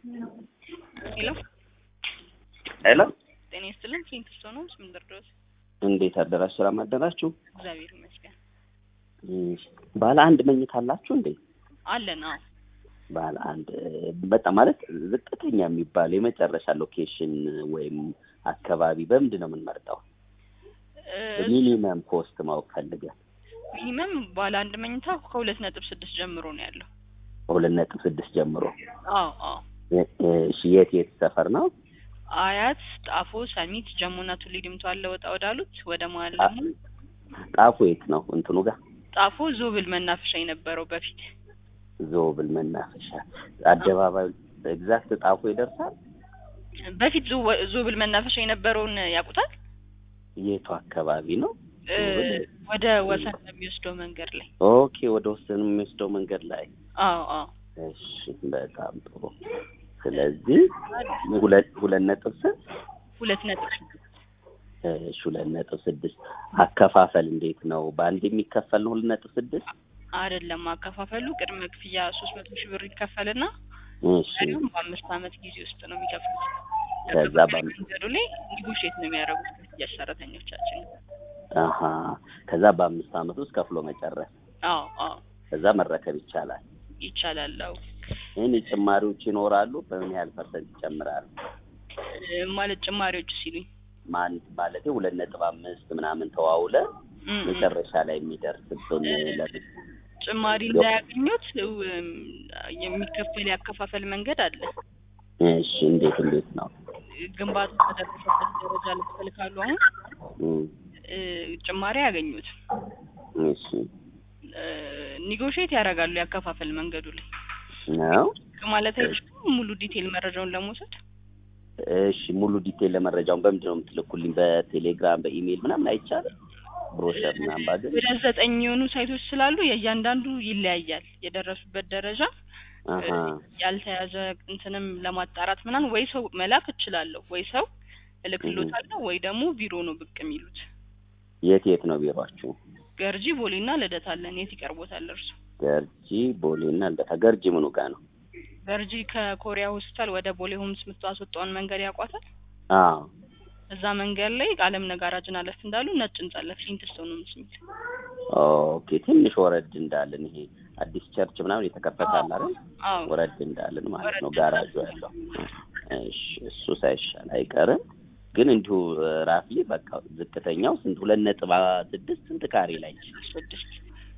ሄሎ ሄሎ ጤና ይስጥልን። ፊንት ስቶ ነው ምን ደርዶት? እንዴት አደራችሁ? ሰላም አደራችሁ? እግዚአብሔር ይመስገን እሺ። ባለ አንድ መኝታ አላችሁ እንዴ? አለን። አዎ ባለ አንድ በጣም ማለት ዝቅተኛ የሚባል የመጨረሻ ሎኬሽን ወይም አካባቢ በምንድን ነው የምንመርጠው? ሚኒመም ኮስት ማወቅ ፈልገን። ሚኒመም ባለ አንድ መኝታ ከሁለት ነጥብ ስድስት ጀምሮ ነው ያለው። ሁለት ነጥብ ስድስት ጀምሮ። አዎ አዎ እሺ። የት የት ሰፈር ነው? አያት፣ ጣፎ፣ ሰሚት፣ ጀሙና ቱሊ ዲምቱ አለ ወጣ ወዳሉት ወደ መሀል ደግሞ ጣፎ የት ነው? እንትኑ ጋር ጣፎ ዞብል መናፈሻ የነበረው በፊት ዞብል መናፈሻ አደባባዩ ኤግዛክት ጣፎ ይደርሳል። በፊት ዞ- ዞብል መናፈሻ የነበረውን ያውቁታል? የቱ አካባቢ ነው? እ፣ ወደ ወሰን በሚወስደው መንገድ ላይ ኦኬ፣ ወደ ወሰን የሚወስደው መንገድ ላይ። አዎ አዎ እሺ፣ በጣም ጥሩ። ስለዚህ ሁለት ሁለት ነጥብ ስንት? ሁለት ነጥብ ስድስት እሺ፣ ሁለት ነጥብ ስድስት አከፋፈል እንዴት ነው? በአንድ የሚከፈል ነው? ሁለት ነጥብ ስድስት አይደለም አከፋፈሉ ቅድመ ክፍያ ሶስት መቶ ሺህ ብር ይከፈልና እሺ፣ ቀሪውም በአምስት ዓመት ጊዜ ውስጥ ነው የሚከፍሉት። ከዛ በአምስት መንገዱ ላይ ኒጎሽት ነው የሚያደርጉት ክፍያ ሰራተኞቻችን። አሀ፣ ከዛ በአምስት ዓመት ውስጥ ከፍሎ መጨረስ፣ አዎ አዎ ከዛ መረከብ ይቻላል። ይቻላል። አዎ ይህን ጭማሪዎች ይኖራሉ። በምን ያህል ፐርሰንት ይጨምራሉ? እ፣ ማለት ጭማሪዎች ሲሉኝ ማን ማለት ሁለት ነጥብ አምስት ምናምን ተዋውለ እ፣ እ፣ መጨረሻ ላይ የሚደርስብን ለምን ጭማሪ እንዳያገኙት እም፣ የሚከፈል ያከፋፈል መንገድ አለ። እሺ፣ እንዴት እንዴት ነው? ግንባታ ከደረሰበት ደረጃ ልትል ካሉ አሁን እም፣ እ፣ ጭማሪ ያገኙት እሺ ኒጎሽት ያደርጋሉ ያከፋፈል መንገዱ ላይ ነው። ማለት አይችሉም። ሙሉ ዲቴል መረጃውን ለመውሰድ እሺ ሙሉ ዲቴል ለመረጃውን በምንድን ነው የምትልኩልኝ? በቴሌግራም በኢሜይል ምናምን አይቻልም? ብሮሸር ምናምን ባገኝ ወደ ዘጠኝ የሆኑ ሳይቶች ስላሉ የእያንዳንዱ ይለያያል የደረሱበት ደረጃ አሀ ያልተያዘ እንትንም ለማጣራት ምናምን ወይ ሰው መላክ እችላለሁ ወይ ሰው እልክሎታለሁ ወይ ደግሞ ቢሮ ነው ብቅ የሚሉት። የት የት ነው ቢሯችሁ? ገርጂ ቦሌና ልደታ አለን። የት ይቀርቦታል እርሱ? ገርጂ ቦሌና ልደታ። ገርጂ ምኑ ጋር ነው? ገርጂ ከኮሪያ ሆስፒታል ወደ ቦሌ ሆምስ የምታስወጣውን መንገድ ያውቋታል? አዎ እዛ መንገድ ላይ ቃለም ነጋራጅን አለፍ እንዳሉ ነጭ ህንጻ አለ። ፍሊንትስቶን ነው የሚል ኦኬ። ትንሽ ወረድ እንዳልን ይሄ አዲስ ቸርች ምናምን የተከፈተ አለ አይደል? አዎ ወረድ እንዳልን ማለት ነው ወረድ ጋራጁ ያለው። እሺ እሱ ሳይሻል አይቀርም። ግን እንዲሁ ራፍሊ በቃ ዝቅተኛው ስንት ሁለት ነጥብ ስድስት ስንት ካሬ ላይ ስድስት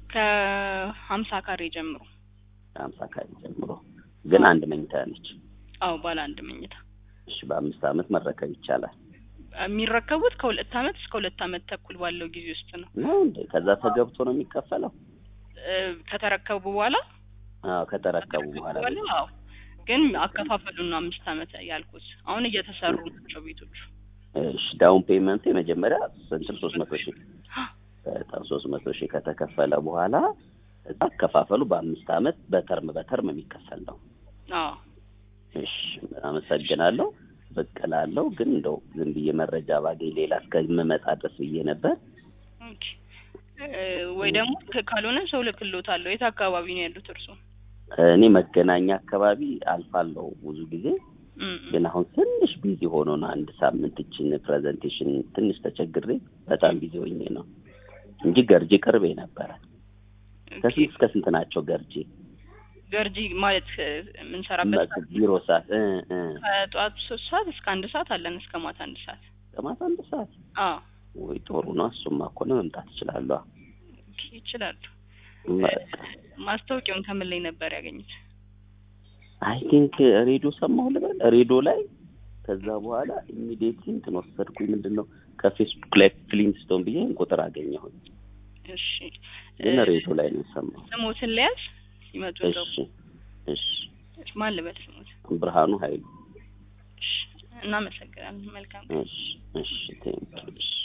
ከሀምሳ ካሬ ጀምሮ ከሀምሳ ካሬ ጀምሮ ግን አንድ መኝታ ነች። አዎ ባለ አንድ መኝታ እሺ በአምስት ዓመት መረከብ ይቻላል የሚረከቡት ከሁለት አመት እስከ ሁለት አመት ተኩል ባለው ጊዜ ውስጥ ነው። ነው እንዴ? ከዛ ተገብቶ ነው የሚከፈለው? እ፣ ከተረከቡ በኋላ አዎ ከተረከቡ በኋላ አዎ ግን አከፋፈሉን ነው አምስት አመት ያልኩት። አሁን እየተሰሩ ናቸው ቤቶቹ። እሺ ዳውን ፔመንቱ የመጀመሪያ ስንት ሶስት መቶ ሺህ በጣም ሶስት መቶ ሺህ ከተከፈለ በኋላ እዛ አከፋፈሉ በአምስት ዓመት በተርም በተርም የሚከፈል ነው። አዎ እሺ አመሰግናለሁ። ብቅ እላለሁ ግን እንደው ዝም ብዬ መረጃ ባገኝ ሌላ እስከምመጣ ድረስ ብዬ ነበር። ኦኬ። እ፣ ወይ ደግሞ ከ- ካልሆነ ሰው ልክሎታለሁ። የት አካባቢ ነው ያሉት እርሱ? እኔ መገናኛ አካባቢ አልፋለሁ ብዙ ጊዜ እም፣ ግን አሁን ትንሽ ቢዚ ሆኖ ነው። አንድ ሳምንት እችን ፕሬዘንቴሽን ትንሽ ተቸግሬ በጣም ቢዚ ሆኜ ነው እንጂ ገርጂ ቅርቤ ነበረ። ኦኬ። ከስንት እስከ ስንት ናቸው ገርጂ ገርጂ ማለት እ፣ የምንሰራበት ሰዓት ቢሮ ሰዓት እ እ ከጠዋት ሶስት ሰዓት እስከ አንድ ሰዓት አለን እስከ ማታ አንድ ሰዓት። ከማታ አንድ ሰዓት አዎ ወይ ጥሩ ነው። እሱማ እኮ ነው መምጣት እችላለሁ። ኦኬ፣ ይችላሉ። በቃ ማስታወቂያውን ከምን ላይ ነበር ያገኙት? አይ ቲንክ ሬዲዮ ሰማሁ ልበል ሬዲዮ ላይ ከዛ በኋላ ኢሚዲየትሊ እንትን ወሰድኩኝ። ምንድን ነው ከፌስቡክ ላይ ፍሊንስቶን ብዬ ይሄን ቁጥር አገኘሁኝ። እሺ ግን እ፣ ሬዲዮ ላይ ነው የሰማሁ። ስሞትን ለያዝ ሲመጡ እዛው እሺ እሺ ማን ልበል ስሞት? ብርሃኑ ኃይሉ እሺ፣ እናመሰግናለን። መልካም እሺ እሺ ቴንክ እሺ